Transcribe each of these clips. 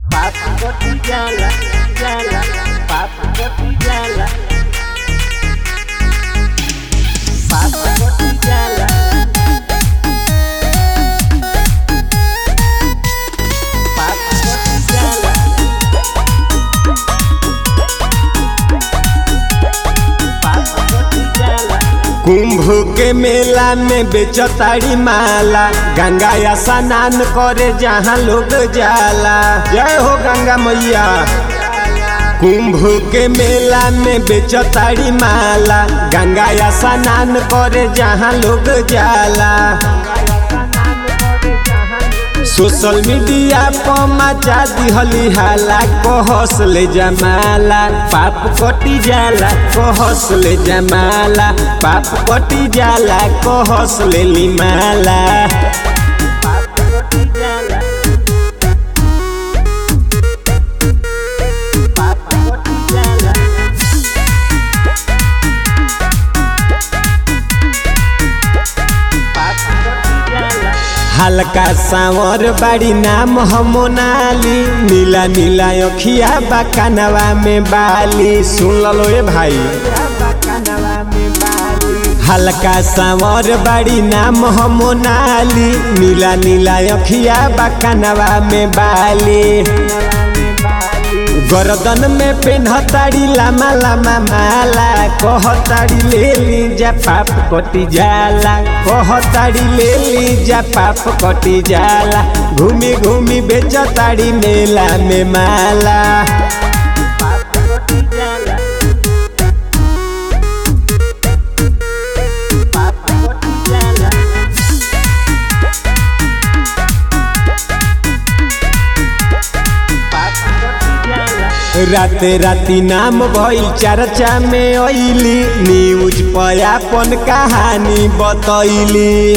Papo cotijala, jala, papo cotijala. Papo cotijala. Papo cotijala. Papo cotijala. कुंभ के मेला में बेचताड़ी माला गंगा या स्नान करे जहाँ लोग जाला जय हो गंगा मैया कुंभ के मेला में बेचताड़ी माला गंगा या स्नान करे जहाँ लोग जाला सोशल मीडिया पर मचा दिहली हाला कहस ले जमाला पाप कटी जाला कहस ले जमाला पाप कटी जाला कहस ले लिमाला Papo cotijala. Papo cotijala. Papo cotijala. हल्का सांवर बाड़ी नाम हम मोनाली नीला नीला अखिया बा कनवा में बाली सुन लो ए भाई हल्का सांवर बाड़ी नाम हम मोनाली नीला नीला अखिया बा कनवा में बाली गर्दन में पेन्हताड़ी लामा लामा माला कहताड़ी ले ली जा पाप कटी जाला कहताड़ी ले ली जा पाप कटी जाला घूमी घूमी बेचताड़ी मेला में माला Papo cotijala. Papo cotijala. Papo cotijala. राते राती नाम भइल चर्चा में अइली न्यूज पर अपन कहानी बतैली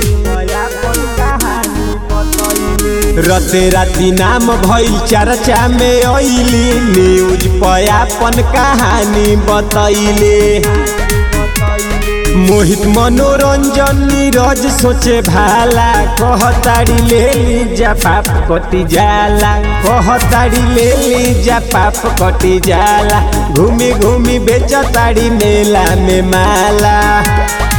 रते राती नाम भइल चर्चा में अइली न्यूज पर अपन कहानी बतैली मोहित मनोरंजन नीरज सोचे भाला कहताड़ी ले ली जा पाप कटी जाला कहताड़ी ले ली जा पाप कटी जाला घूमी घूमी बेचताड़ी मेला में माला